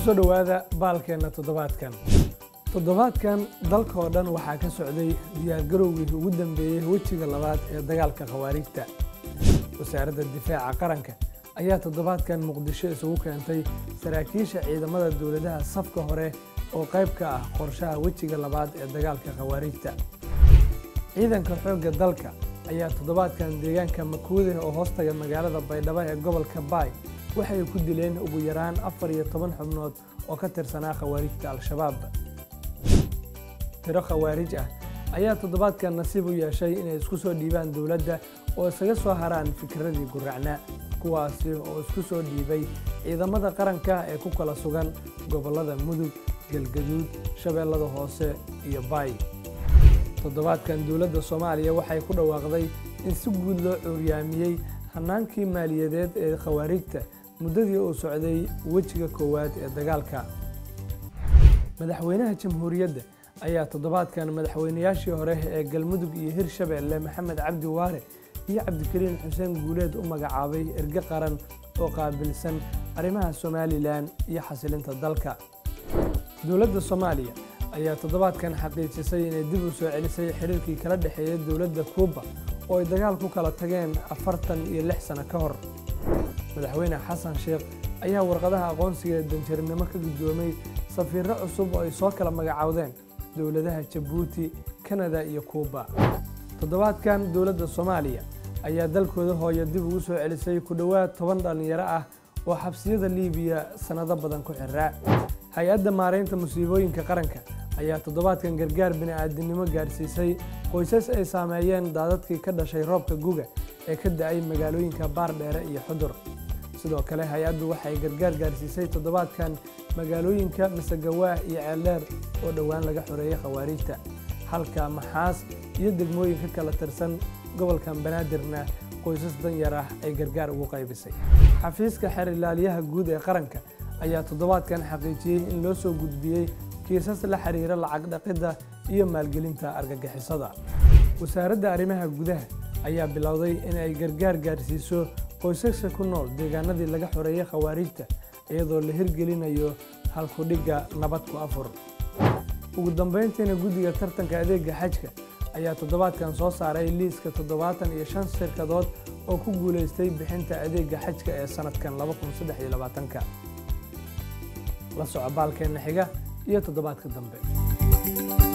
kusoo dhowaada baalkeenna toddobaadkan toddobaadkan dalka oo dhan waxaa ka socday diyaargarowgii ugu dambeeyey wejiga labaad ee dagaalka khawaariijta wasaaradda difaaca qaranka ayaa toddobaadkan muqdisho isugu keentay saraakiisha ciidamada dowladaha safka hore oo qayb ka ah qorshaha wejiga labaad ee dagaalka khawaariijta ciidanka xoogga dalka ayaa toddobaadkan deegaanka makuude oo hoostaga magaalada baydhabo ee gobolka baay waxay ku dileen ugu yaraan afar iyo toban xubnood oo ka tirsanaa khawaarijta al-shabaab tiro khawaarij ah ayaa toddobaadkan nasiib u yeeshay inay isku soo dhiibaan dowladda oo isaga soo haraan fikradii guracnaa kuwaasi oo isku soo dhiibay ciidamada qaranka ee ku kala sugan gobollada mudug galgaduud shabeellada hoose iyo baay toddobaadkan dowladda soomaaliya waxay ku dhawaaqday in si guud loo cuuryaamiyey hannaankii maaliyadeed ee khawaarijta muddadii uu socday wejiga koowaad ee dagaalka madaxweynaha jamhuuriyadda ayaa toddobaadkan madaxweynayaashii hore ee galmudug iyo hirshabeelle maxamed cabdi waare iyo cabdikariin xuseen guuleed u magacaabay erge qaran oo qaabilsan arrimaha somalilan iyo xasilinta dalka dowladda soomaaliya ayaa toddobaadkan xaqiijisay inay dib u soo celisay xiriirkii kala dhexeeya dowladda kuuba oo ay dagaal ku kala tageen afartan iyo lix sano ka hor madaxweyne xasan sheekh ayaa warqadaha aqoonsiga ee danjarinimo ka guddoomay safiirro cusub oo ay soo kala magacaawdeen dowladaha jabuuti kanada iyo kuuba toddobaadkan dowladda soomaaliya ayaa dalkooda hooya dib ugu soo celisay ku dhowaad toban dhallinyaro ah oo xabsiyada liibiya sannado badan ku xiraa hay-adda maaraynta musiibooyinka qaranka ayaa toddobaadkan gargaar bini'aadinimo gaarsiisay qoysas ay saameeyeen daadadkii ka dhashay roobka guga ee ka da'ay magaalooyinka baardheere iyo xudur sidoo kale hay-addu waxay gargaar gaarsiisay toddobaadkan magaalooyinka masagawaah iyo ceeldheer oo dhowaan laga xoreeyey khawaariijta halka maxaas iyo degmooyin ka kala tirsan gobolkan banaadirna qoysas danyar ah ay gargaar ugu qaybisay xafiiska xeer ilaaliyaha guud ee qaranka ayaa toddobaadkan xaqiijiyey in loo soo gudbiyey kiisas la xiriira lacag dhaqidda iyo maalgelinta argagixisada wasaaradda arrimaha gudaha ayaa bilowday in ay gargaar gaarsiiso qoysaska ku nool deegaanadii laga xoreeyey khawaariijta iyadoo la hirgelinayo halkudhigga nabad ku afur ugu dambayntiina guddiga tartanka adeega xajka ayaa toddobaadkan soo saaray liiska toddobaatan iyo shan shirkadood oo ku guulaystay bixinta adeega xajka ee sannadkan ka la soco baalkeenna xiga iyo toddobaadka dambe